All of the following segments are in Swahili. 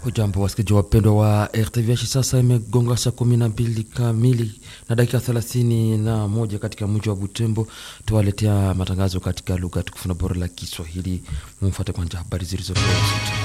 Hujambo wasikilizaji wapendwa wa RTVH, sasa imegonga saa kumi na mbili kamili na dakika thelathini na moja katika mji wa Butembo. Tuwaletea matangazo katika lugha tukufu na bora la Kiswahili. Mumfuate kwanza habari zilizopewa uzito.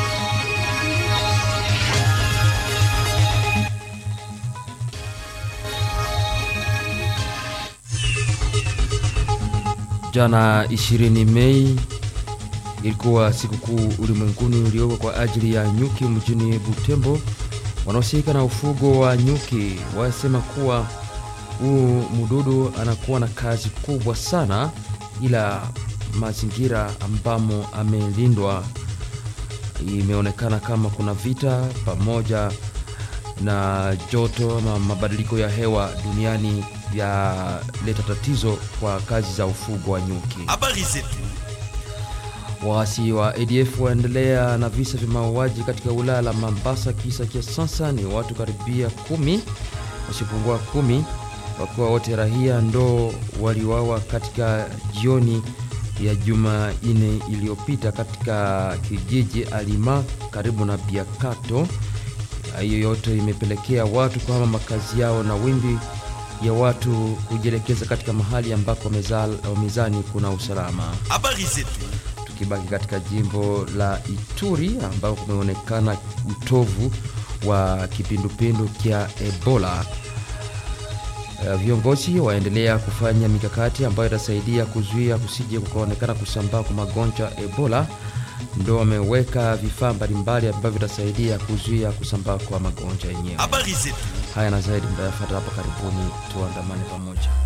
Jana 20 Mei ilikuwa sikukuu ulimwenguni uliowekwa kwa ajili ya nyuki mjini Butembo. Wanaohusika na ufugo wa nyuki wasema kuwa huu mdudu anakuwa na kazi kubwa sana, ila mazingira ambamo amelindwa imeonekana kama kuna vita pamoja na joto ama mabadiliko ya hewa duniani yaleta tatizo kwa kazi za ufugo wa nyuki. Habari zetu. Waasi wa ADF waendelea na visa vya mauaji katika wilaya la Mambasa. Kisa cha sasa ni watu karibia kumi wasipungua kumi, wakiwa wote rahia ndo waliwawa katika jioni ya Jumanne iliyopita katika kijiji Alima karibu na Biakato. Hiyo yote imepelekea watu kuhama makazi yao na wimbi ya watu kujielekeza katika mahali ambako wamezani kuna usalama. Habari zetu. Tukibaki katika jimbo la Ituri ambako kumeonekana utovu wa kipindupindu kya Ebola, uh, viongozi waendelea kufanya mikakati ambayo itasaidia kuzuia kusije kukaonekana kusambaa kwa magonjwa Ebola. Ndo wameweka vifaa mbalimbali ambavyo vitasaidia kuzuia kusambaa kwa magonjwa yenyewe. Habari zetu. Haya na zaidi mtayafuata hapa karibuni, tuandamane pamoja.